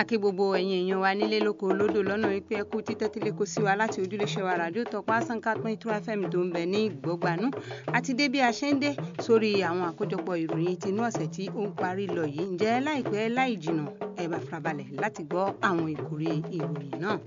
kí gbogbo ẹ̀yin èèyàn wa nílé lóko lódò lọ́nà wípé ẹ kú títẹ́tílé kó sí wa láti ojúléṣẹ́ wa ràdíò tọpá sanka pín tura fm tó ń bẹ ní ìgbọ́gbanú àti dé bí a ṣe ń dé sórí àwọn àkójọpọ̀ ìròyìn tinú ọ̀sẹ̀ tí ó ń parí lọ yìí ǹjẹ́ láìpẹ́ láì jìnnà ẹ bá farabalẹ̀ láti gbọ́ àwọn ìkórè ìròyìn náà.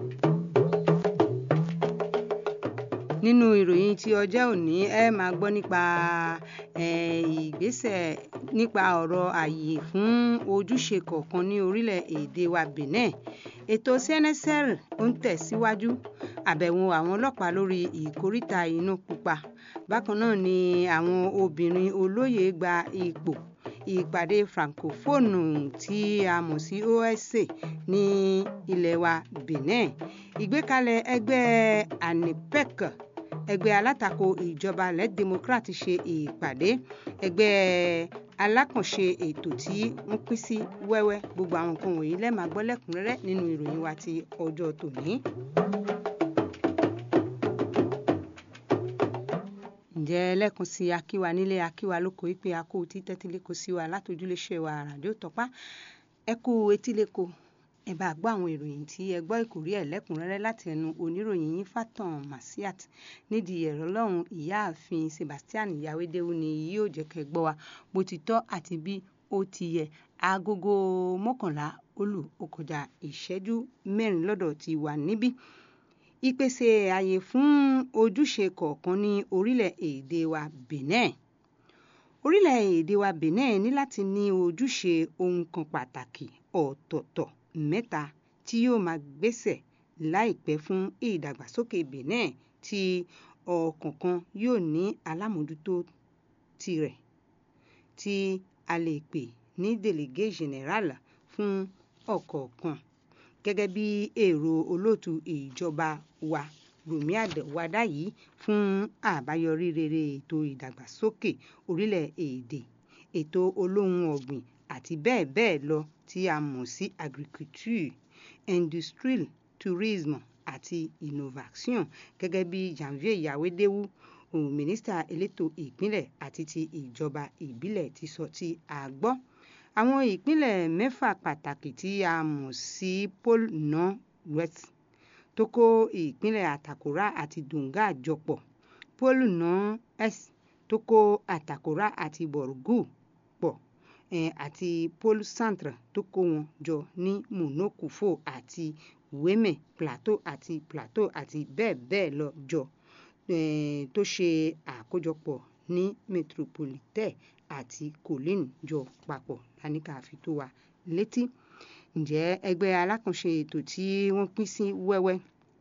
nínú ìròyìn tí ọjọ́ òní ẹ máa gbọ́ nípa ìgbésẹ̀ nípa ọ̀rọ̀ ààyè fún ojúṣe kọ̀ọ̀kan ní orílẹ̀-èdè wa Benin ètò CNSL ó ń tẹ̀síwájú àbẹ̀wò àwọn ọlọ́pàá lórí ìkóríta inú pupa bákan náà ni àwọn obìnrin olóyè gba ipò ìpàdé francophone tí a mọ̀ sí OSCE ní ilẹ̀ wa Benin ìgbékalẹ̀ ẹgbẹ́ ANIPEC ẹgbẹ́ alátakò ìjọba led democrat ṣe ìpàdé ẹgbẹ́ alákànṣe ètò tí wọ́n pín sí wẹ́wẹ́ gbogbo àwọn nǹkan wọ̀nyí lẹ́ẹ̀ máa gbọ́ lẹ́kùnrẹ́rẹ́ nínú ìròyìn wa ti ọjọ́ tòní. ǹjẹ́ lẹ́kùn sí akíwa nílé akíwa lóko ìpè akó títẹ́tílẹ́kọ sí wa látòjúléṣẹ́ wa ràdíò tọ́pá ẹ kú etílẹ́kọ ẹ bá gbọ́ àwọn ìròyìn tí ẹ gbọ́ ìkórí ẹ̀ lẹ́kùnrẹ́rẹ́ láti ẹnu oníròyìn yín Fatan Masiat nídìí ẹ̀rọ lọ́hùn ìyáàfin Sebastian Yawédéwú ni yóò jẹ́ kẹ́ gbọ́ wa bó ti tọ́ àti bí ó ti yẹ agogo mọ́kànlá olù ó kọjá ìṣẹ́jú mẹ́rin lọ́dọ̀ ti wà níbí ìpèsè àyè fún ojúṣe kọ̀ọ̀kan ní orílẹ̀-èdè wa Benin orílẹ̀-èdè wa Benin ní láti ní ojúṣe ohun kan pàtàkì ọ̀tọ̀ọ̀tọ̀ mẹ́ta tí yóò máa gbésẹ̀ láìpẹ́ fún ìdàgbàsókè Benin tí ọ̀kọ̀ọ̀kan yóò ní alámòójútó tirẹ̀ tí a lè pè ní délégué général fún ọ̀kọ̀ọ̀kan gẹ́gẹ́ bí èrò olóòtú ìjọba wa Rùmí Àdẹ̀wádá yìí fún àbáyọrí rere ètò ìdàgbàsókè orílẹ̀-èdè ètò olóhun ọ̀gbìn àti bẹ́ẹ̀ bẹ́ẹ̀ lọ tí a mọ̀ sí agriculture industrie tourisme àti innovation gẹ́gẹ́ bí Janvier Yawédéwú mínísítà elétò ìpínlẹ̀ àti ti ìjọba ìbílẹ̀ ti sọ tí a gbọ́ àwọn ìpínlẹ̀ mẹ́fà pàtàkì tí a mọ̀ sí pôle nord west tó kó ìpínlẹ̀ Àtàkùrá àti Donga jọpọ̀ pôle nord est tó kó Àtàkùrá àti Borgu pọ̀ àti pôle centre tó kó wọn jọ ní Monokufo àti Weme plateau àti plateau àti bẹ́ẹ̀ bẹ́ẹ̀ lọ jọ tó ṣe àkójọpọ̀ ní metropolitan àti colline jọ papọ̀ láníkà fi tó wa létí ǹjẹ́ ẹgbẹ́ alákànṣe ètò tí wọ́n pín sí wẹ́wẹ́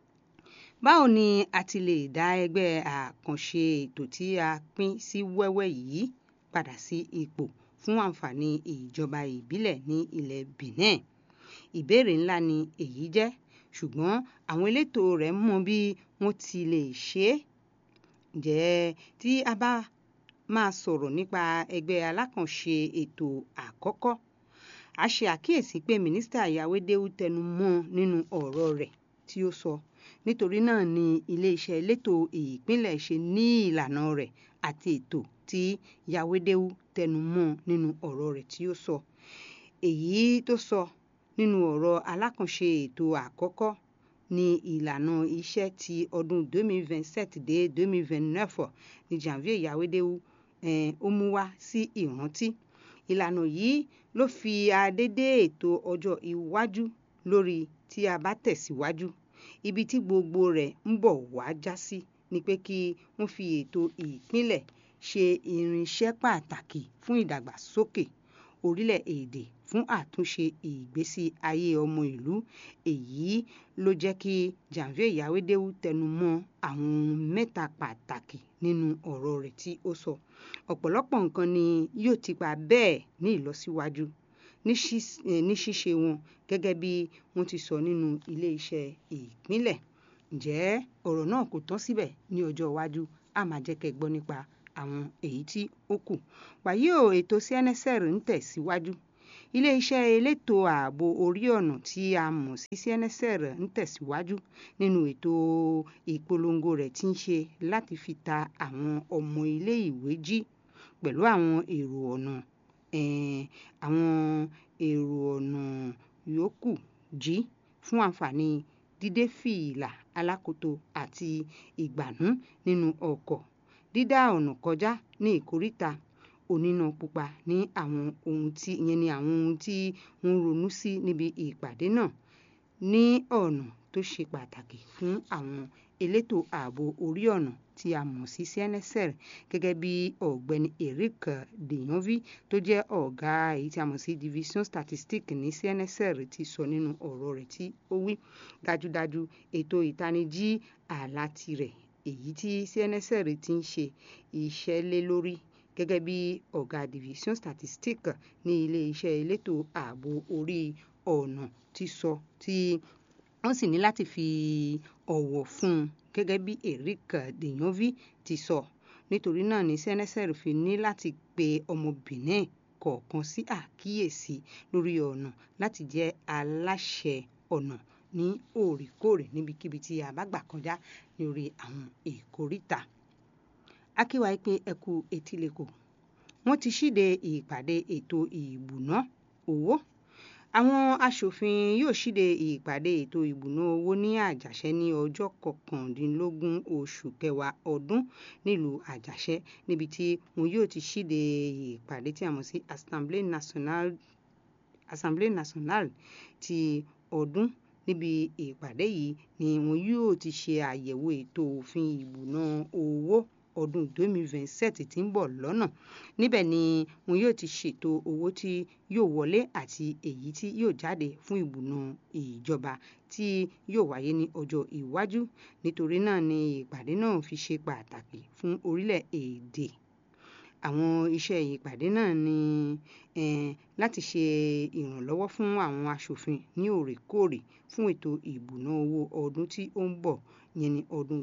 báwo ni a ti lè dá ẹgbẹ́ àkànṣe ètò tí a pín sí wẹ́wẹ́ yìí padà sí ipò fún àǹfààní ìjọba ìbílẹ̀ ní ilẹ̀ Benin ìbéèrè ńlá ni èyí jẹ́ ṣùgbọ́n àwọn elétò rẹ̀ mọ bí wọ́n ti lè ṣe é ǹjẹ́ tí a bá máa sọ̀rọ̀ nípa ẹgbẹ́ alákànṣe ètò àkọ́kọ́ a ṣe àkíyèsí pé mínísítà Yawédéwú tẹnu mọ́ nínú ọ̀rọ̀ rẹ̀ tí ó sọ nítorí náà ni iléeṣẹ́ elétò ìpínlẹ̀ ṣe ní ìlànà rẹ̀ àti ètò tí Yawédéwú tẹnu mọ́ nínú ọ̀rọ̀ rẹ̀ tí ó sọ èyí tó sọ nínú ọ̀rọ̀ alákànṣe ètò àkọ́kọ́ ní ìlànà iṣẹ́ ti ọdún 2027 dé 2029 ní Janvier Yawédéwú ó mú wá sí ìrántí ìlànà yìí ló fi adédé ètò ọjọ́ iwájú lórí tí a bá tẹ̀síwájú ibi tí gbogbo rẹ̀ ń bọ̀ wá já sí ni pé kí wọ́n fi ètò ìpínlẹ̀ ṣe irinṣẹ́ pàtàkì fún ìdàgbàsókè orílẹ̀-èdè fún àtúnṣe ìgbésí ayé ọmọ ìlú èyí ló jẹ́ kí Janvier Yawédéwú tẹnu mọ́ àwọn ohun mẹ́ta pàtàkì nínú ọ̀rọ̀ rẹ̀ tí ó sọ ọ̀pọ̀lọpọ̀ nǹkan ni yóò ti pa bẹ́ẹ̀ ní ìlọsíwájú ní ṣíṣe wọn gẹ́gẹ́ bí wọ́n ti sọ nínú ilé-iṣẹ́ ìpínlẹ̀ ǹjẹ́ ọ̀rọ̀ náà kò tán síbẹ̀ ní ọjọ́ iwájú a máa jẹ́ kẹ́ gbọ́ nípa àwọn èyí tí ó kù wàyí o ètò CNSL ń tẹ̀síwájú iléeṣẹ́ elétò ààbò orí ọ̀nà tí a mọ̀ sí CNSL ń tẹ̀síwájú nínú ètò ìpolongo rẹ̀ tí ń ṣe láti fi ta àwọn ọmọ ilé-ìwé jí pẹ̀lú àwọn èrò ọ̀nà àwọn èrò ọ̀nà yòókù jí fún àǹfààní dídé fìlà alákoto àti ìgbànú nínú ọkọ̀ dídá ọ̀nà kọjá ní ìkóríta oníná pupa ní àwọn ohun tí ìyẹn ni àwọn ohun tí wọ́n ronú sí níbi ìpàdé náà ní ọ̀nà tó ṣe pàtàkì fún àwọn elétò ààbò orí ọ̀nà tí a mọ̀ sí CNSL gẹ́gẹ́ bí ọ̀gbẹ́ni Eric Deyanvi tó jẹ́ ọ̀gá èyí tí a mọ̀ sí division statistique ní CNSL ti sọ nínú ọ̀rọ̀ rẹ̀ tí ó wí dájúdájú ètò ìtanijí ààlà tirẹ̀ èyí tí CNSL ti ń ṣe iṣẹ́ lé lórí gẹ́gẹ́ bí ọ̀gá division statistique ní ilé-iṣẹ́ elétò ààbò orí ọ̀nà ti sọ tí wọ́n sì ní láti fi ọ̀wọ̀ fún un gẹ́gẹ́ bí Eric Deyanvi ti sọ nítorí náà ni CNSL fi ní láti pe ọmọ Benin kọ̀ọ̀kan sí àkíyèsí lórí ọ̀nà láti jẹ́ aláṣẹ ọ̀nà ní òrèkóòrè níbikíbi tí a bá gbà kọjá lórí àwọn ìkóríta akíwáyé pé ẹ kú etílẹ̀kọ̀ wọ́n ti ṣíde ìpàdé ètò ìbùná owó àwọn aṣòfin yóò ṣíde ìpàdé ètò ìbùná owó ní àjàṣẹ́ ní ọjọ́ kọkàndínlógún oṣù kẹwàá ọdún nílùú àjàṣẹ́ níbi tí wọn yóò ti ṣíde ìpàdé tí a mọ̀ sí assemblée nationale assemblée nationale ti ọdún níbi ìpàdé yìí ni wọn yóò ti ṣe àyẹ̀wò ètò òfin ìbùná owó ọdún 2027 tí ń bọ̀ lọ́nà níbẹ̀ ni wọn yóò ti ṣètò owó tí yóò wọlé àti èyí tí yóò jáde fún ìbùná ìjọba tí yóò wáyé ní ọjọ́ iwájú nítorí náà ni ìpàdé náà fi ṣe pàtàkì fún orílẹ̀-èdè àwọn iṣẹ́ ìpàdé náà ni um láti ṣe ìrànlọ́wọ́ fún àwọn aṣòfin ní òrèkóòrè fún ètò ìbùná owó ọdún tí ó ń bọ̀ yẹn ní ọdún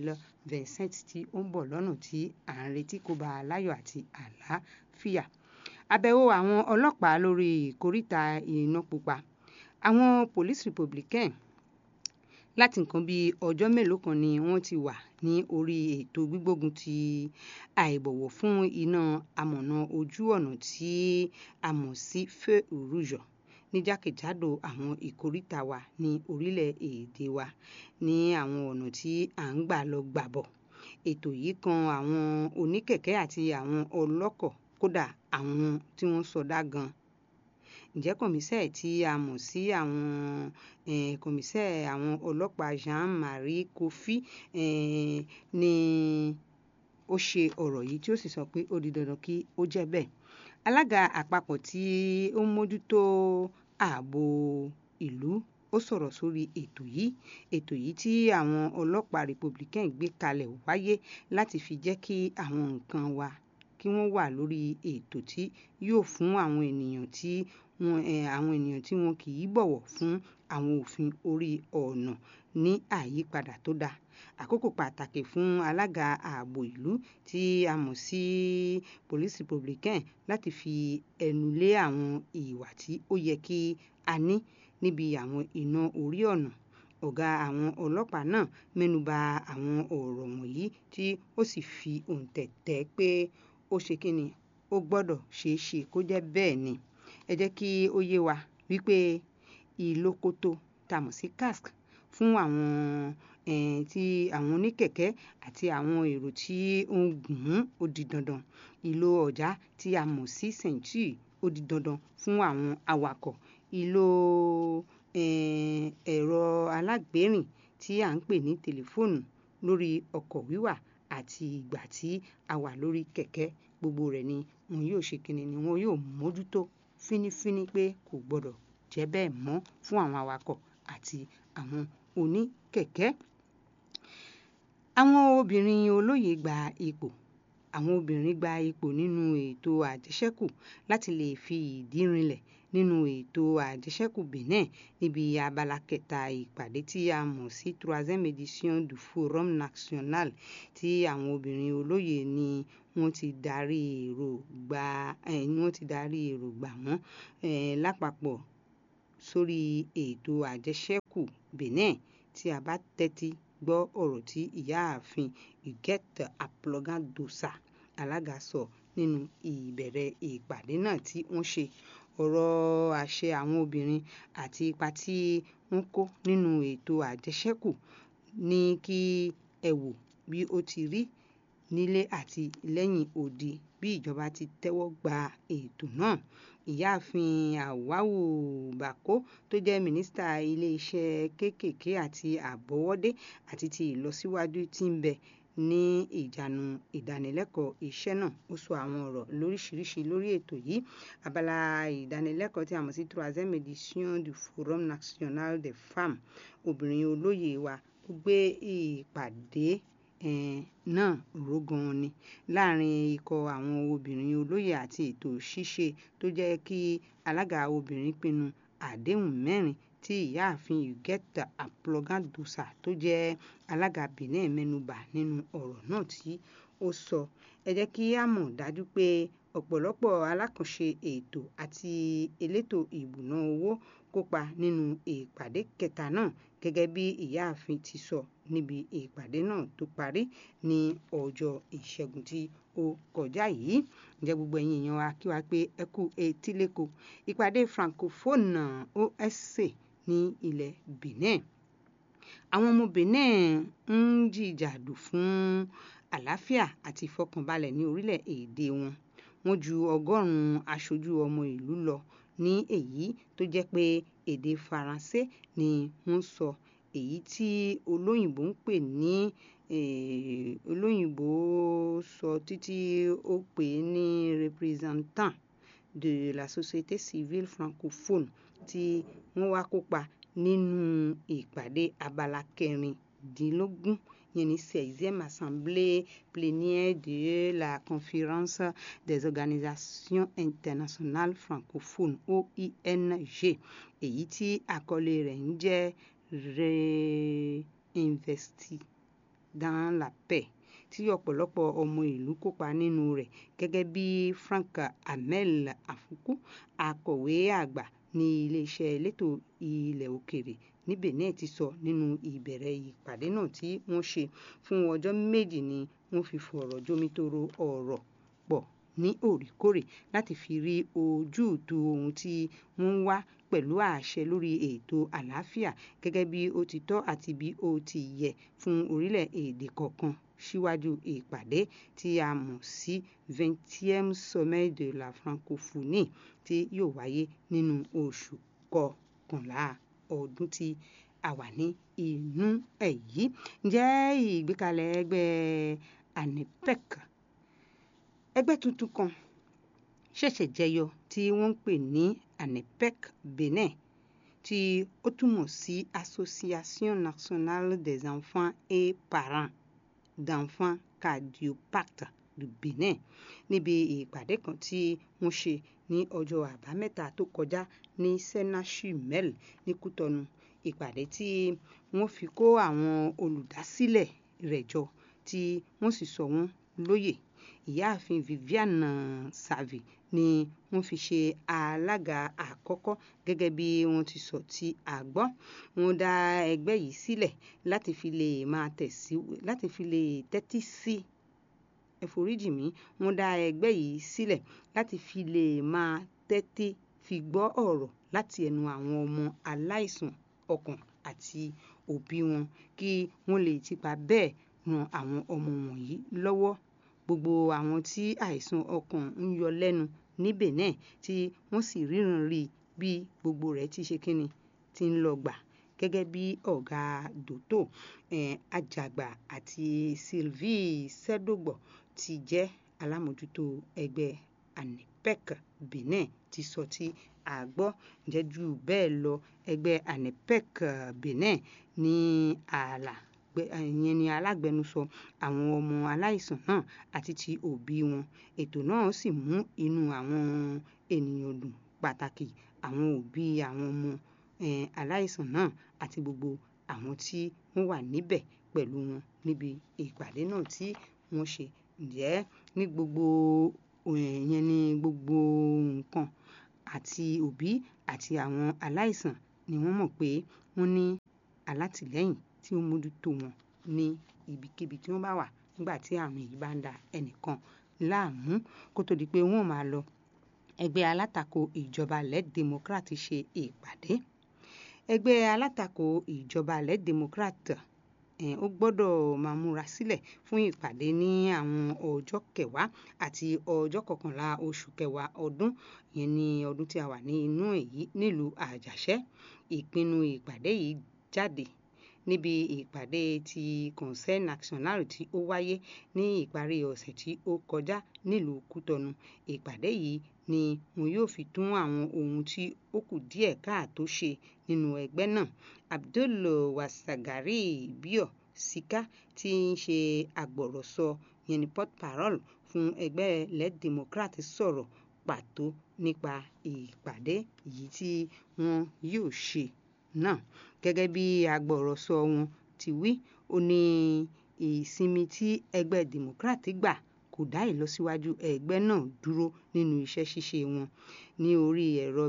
2027 tí ó ń bọ̀ lọ́nà tí à ń retí kó bá a láyọ̀ àti àlàáfíà àbẹ̀wò àwọn ọlọ́pàá lórí ìkóríta iná pupa àwọn police republican láti nǹkan bíi ọjọ́ mélòó kan ni wọ́n ti wà ní orí ètò gbígbógun ti àìbọ̀wọ̀ fún iná amọ̀nà ojú ọ̀nà tí a mọ̀ sí feu rouge ní jákèjádò àwọn ìkóríta wa ní orílẹ̀-èdè wa ní àwọn ọ̀nà tí à ń gbà lọ gbàbọ̀ ètò yìí kan àwọn oníkẹ̀kẹ́ àti àwọn ọlọ́kọ̀ kódà àwọn tí wọ́n sọdá gan ǹjẹ́ kọ̀mísẹ́ tí a mọ̀ sí àwọn um kọ̀mísẹ́ àwọn ọlọ́pàá Jean-Marie Kofi um ni ó ṣe ọ̀rọ̀ yìí tí ó sì sọ pé ó di dandan kí ó jẹ́ bẹ́ẹ̀ alága àpapọ̀ tí ó ń mójútó ààbò ìlú ó sọ̀rọ̀ sórí ètò yìí ètò yìí tí àwọn ọlọ́pàá republican gbé kalẹ̀ wáyé láti fi jẹ́ kí àwọn nǹkan wa kí wọ́n wà lórí ètò tí yóò fún àwọn ènìyàn tí wọn um àwọn ènìyàn tí wọn kì í bọ̀wọ̀ fún àwọn òfin orí ọ̀nà ní àyípadà tó dáa àkókò pàtàkì fún alága ààbò ìlú tí a mọ̀ sí police republican láti fi ẹnu lé àwọn ìwà tí ó yẹ kí a ní níbi àwọn iná orí ọ̀nà ọ̀gá àwọn ọlọ́pàá náà mẹ́nuba àwọn ọ̀rọ̀ wọ̀nyí tí ó sì fi òǹtẹ̀ tẹ̀ pé ó ṣe kíni ó gbọ́dọ̀ ṣeé ṣe kó jẹ́ bẹ́ẹ̀ ni ẹ jẹ́ kí ó yé wa wípé ìlókótó tá a mọ̀ sí cask fún àwọn um tí àwọn oníkẹ̀kẹ́ àti àwọn èrò tí ó ń gùn ún ó di dandan ìlò ọ̀já tí a mọ̀ sí century ó di dandan fún àwọn awakọ̀ ìlò um ẹ̀rọ alágbérìn tí à ń pè ní tẹlifóònù lórí ọkọ̀ wíwà àti ìgbà tí a wà lórí kẹ̀kẹ́ gbogbo rẹ̀ ni wọn yóò ṣe kíni ni wọn yóò mójútó fínífíní pé kò gbọdọ̀ jẹ́ bẹ́ẹ̀ mọ́ fún àwọn awakọ̀ àti àwọn oníkẹ̀kẹ́ àwọn obìnrin olóyè gba ipò àwọn obìnrin gba ipò nínú ètò àjẹṣẹ́kù láti lè fi ìdí rinlẹ̀ nínú ètò àjẹṣẹ́kù Benin níbi abala kẹta ìpàdé tí a mọ̀ sí troisième édition du Forum national tí àwọn obìnrin olóyè ni wọ́n ti darí èròǹgbà um wọ́n ti darí èròǹgbà wọn um lápapọ̀ sórí ètò àjẹṣẹ́kù Benin tí a bá tẹ́tí gbọ́ ọ̀rọ̀ tí ìyáàfin Huguette Apologan-Dossa alága sọ nínú ìbẹ̀rẹ̀ ìpàdé náà tí wọ́n ṣe ọ̀rọ̀ àṣẹ àwọn obìnrin àti ipa tí wọ́n kó nínú ètò àjẹṣẹ́kù ní kí ẹ wò bí ó ti rí nílé àti lẹ́yìn odi bí ìjọba ti tẹ́wọ́ gba ètò náà ìyáàfin Awwawu Bako tó jẹ́ mínísítà ilé-iṣẹ́ kéékèèké àti àbọ̀wọ́dé àti ti ìlọsíwájú tí ń bẹ ní ìjánu ìdánilẹ́kọ̀ọ́ iṣẹ́ náà ó sọ àwọn ọ̀rọ̀ lóríṣiríṣi lórí ètò yìí abala ìdánilẹ́kọ̀ọ́ tí a mọ̀ sí troisième édition du forum national des femmes obìnrin olóyè wa ó gbé ìpàdé um náà ró gan ni láàrin ikọ̀ àwọn obìnrin olóyè àti ètò ṣíṣe tó jẹ́ kí alága obìnrin pinnu àdéhùn mẹ́rin tí ìyáàfin Huguette Aplogan-Doussa tó jẹ́ alága Benin mẹ́nubà nínú ọ̀rọ̀ náà tí ó sọ ẹ jẹ́ kí á mọ̀ dájú pé ọ̀pọ̀lọpọ̀ alákànṣe ètò àti elétò ìbùná owó kópa nínú ìpàdé kẹta náà gẹ́gẹ́ bí ìyáàfin ti sọ níbi ìpàdé náà tó parí ní ọjọ́ ìṣẹ́gun tí ó kọjá yìí ǹjẹ́ gbogbo ẹ̀yin èèyàn wa kí wa pé ẹ kú etíléko ìpàdé francophone OSC ní ilẹ̀ Benin àwọn ọmọ Benin ń jìjàdù fún àlàáfíà àti ìfọkànbalẹ̀ ní orílẹ̀-èdè wọn wọ́n ju ọgọ́rùn-ún aṣojú ọmọ ìlú lọ ní èyí tó jẹ́ pé èdè Faransé ni wọ́n sọ èyí tí olóyìnbó ń pè ní um olóyìnbó sọ títí ó pè é ní représentant de la société civile francophone tí wọ́n wá kópa nínú ìpàdé abala kẹrìndínlógún yẹn ní seizième assemblée plénière de la conférence des organisations internationales francophones OING èyí tí àkọlé rẹ̀ ń jẹ́ réinvesti dans la paix tí ọ̀pọ̀lọpọ̀ ọmọ ìlú kópa nínú rẹ̀ gẹ́gẹ́ bí Frank Amel Afuku akọ̀wé àgbà ní iléeṣẹ́ elétò ilẹ̀ òkèèrè ní Benin ti sọ nínú ìbẹ̀rẹ̀ ìpàdé náà tí wọ́n ṣe fún ọjọ́ méjì ni wọ́n fi fọ̀rọ̀ jomitoro ọ̀rọ̀ pọ̀ ní òrèkóòrè láti fi rí ojútùú ohun tí wọ́n ń wá pẹ̀lú àṣẹ lórí ètò àlàáfíà gẹ́gẹ́ bí ó ti tọ́ àti bí ó ti yẹ fún orílẹ̀-èdè kọ̀ọ̀kan síwájú ìpàdé tí a mọ̀ sí vingtième sommet de la francophonie tí yóò wáyé nínú oṣù kọkànlá ọdún tí a wà ní inú ẹ̀ yìí ǹjẹ́ ìgbékalẹ̀ ẹgbẹ́ ANIPEC ẹgbẹ́ tuntun kan ṣẹ̀ṣẹ̀ jẹyọ tí wọ́n ń pè ní ANIPEC Benin tí ó túmọ̀ sí Association nationale des enfants et parents d'enfants cardiopathes du Benin níbi ìpàdé kan tí wọ́n ṣe ní ọjọ́ àbámẹ́ta tó kọjá ní senachumel ní Kútọnu ìpàdé tí wọ́n fi kó àwọn olùdásílẹ̀ rẹ̀ jọ tí wọ́n sì sọ wọ́n lóyè ìyáàfin Viviane Savi ni wọ́n fi ṣe alága àkọ́kọ́ gẹ́gẹ́ bí wọ́n ti sọ tí a gbọ́ wọ́n dá ẹgbẹ́ yìí sílẹ̀ láti fi lè máa tẹ̀sí láti fi lè tẹ́tí sí ẹ foríjì mí wọ́n dá ẹgbẹ́ yìí sílẹ̀ láti fi lè máa tẹ́tí fi gbọ́ ọ̀rọ̀ láti ẹnu àwọn ọmọ aláìsàn ọkàn àti òbí wọn kí wọ́n lè tipa bẹ́ẹ̀ ran àwọn ọmọ wọ̀nyí lọ́wọ́ gbogbo àwọn tí àìsàn ọkàn ń yọ lẹ́nu ní Benin tí wọ́n sì ríran rí bí gbogbo rẹ̀ ti ṣe kíni ti ń lọ gbà gẹ́gẹ́ bí ọ̀gá dòtò um àjàgbà àti Sylvie Sẹ́dọ̀gbọ̀ ti jẹ́ alámòjútó ẹgbẹ́ ANIPEC Benin ti sọ tí a gbọ́ ǹjẹ́ jù bẹ́ẹ̀ lọ ẹgbẹ́ ANIPEC Benin ní ààlà ìyẹn ni alágbẹnusọ àwọn ọmọ aláìsàn náà àti ti òbí wọn ètò náà sì mú inú àwọn ènìyàn dùn pàtàkì àwọn òbí àwọn ọmọ um aláìsàn náà àti gbogbo àwọn tí wọ́n wà níbẹ̀ pẹ̀lú wọn níbi ìpàdé náà tí wọ́n ṣe ǹjẹ́ ní gbogbo ìyẹn ní gbogbo nǹkan àti òbí àti àwọn aláìsàn ni wọ́n mọ̀ pé wọ́n ní alátìlẹ́yìn tí ó mójútó wọn ní ibikíbi tí wọ́n bá wà nígbà tí àrùn yìí bá ń da ẹnìkan láàmú kó tó di pé wọ́n máa lọ ẹgbẹ́ alátakò ìjọba led democrat ṣe ìpàdé ẹgbẹ́ alátakò ìjọba led democrat ó gbọ́dọ̀ máa múra sílẹ̀ fún ìpàdé ní àwọn ọjọ́ kẹwàá àti ọjọ́ kọkànlá oṣù kẹwàá ọdún yẹn ní ọdún tí a wà ní inú èyí nílùú àjàṣẹ́ ìpinnu ìpàdé yìí jáde níbi ìpàdé ti conseil national tí ó wáyé ní ìparí ọ̀sẹ̀ tí ó kọjá nílùú kútọnu ìpàdé yìí ni wọn yóò fi tún àwọn ohun tí ó kù díẹ̀ káàtó ṣe nínú ẹgbẹ́ náà abdul wasagari bio sika tí ń ṣe agbọ̀rọ̀sọ yẹn ni port parole fún ẹgbẹ́ led democrat sọ̀rọ̀ pàtó nípa ìpàdé yìí tí wọn yóò ṣe náà gẹ́gẹ́ bí agbọ̀rọ̀sọ wọn ti wí ó ní ìsinmi tí ẹgbẹ́ democrat gbà kò dá ìlọsíwájú ẹgbẹ́ náà dúró nínú iṣẹ́ ṣíṣe wọn ní orí ẹ̀rọ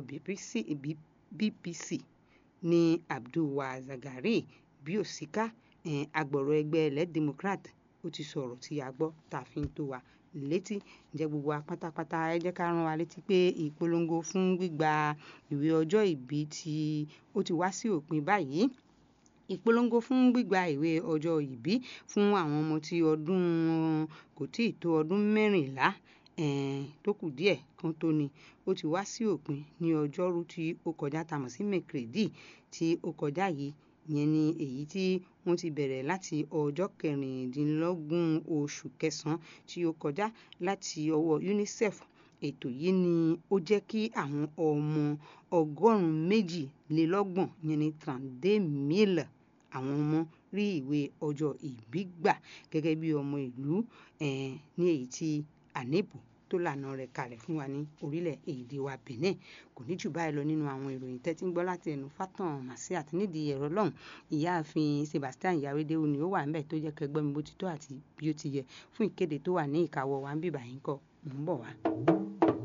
bbc ní abdulwazagari biosika agbọ̀rọ̀ ẹgbẹ́ led democrat ó ti sọ̀rọ̀ tí a gbọ́ tá a fi ń tó wa létí ǹjẹ́ gbogbo wa pátápátá ẹ jẹ́ ká rán wa létí pé ìpolongo fún gbígba ìwé ọjọ́ ìbí tí ó ti wá sí òpin báyìí ìpolongo fún gbígba ìwé ọjọ́ ìbí fún àwọn ọmọ tí ọdún kò tí ì tó ọdún mẹ́rìnlá tó kù díẹ̀ kan tó ni ó ti wá sí òpin ní ọjọ́rú tí ó kọjá tá a mọ̀ sí mẹ́kìrèdì tí ó kọjá yìí ìyẹn ni èyí tí wọ́n ti bẹ̀rẹ̀ láti ọjọ́ kẹrìndínlọ́gbọ̀n oṣù kẹsàn-án tí ó kọjá láti ọwọ́ unicef ètò yìí ni ó jẹ́ kí àwọn ọmọ ọgọ́rùn-ún méjìlélọ́gbọ̀n yẹn ni trente mille àwọn ọmọ rí ìwé ọjọ́ ìbí gbà gẹ́gẹ́ bí ọmọ ìlú ní èyí tí ànébù tó lànà rẹ̀ kalẹ̀ fún wa ní orílẹ̀-èdè wa benin kò ní jù báyìí lọ nínú àwọn ìròyìn tẹ́tí ń gbọ́ láti ẹnu fátàn màsí àti nídìí ẹ̀rọ lọ́hùn ìyáàfin sebastian yàwédéwò ni ó wà ńbẹ̀ tó jẹ́ kẹgbẹ́ mi bó ti tó àti bí ó ti yẹ fún ìkéde tó wà ní ìkáwọ́ wa ń bìbà yín kọ́ mò ń bọ̀ wá.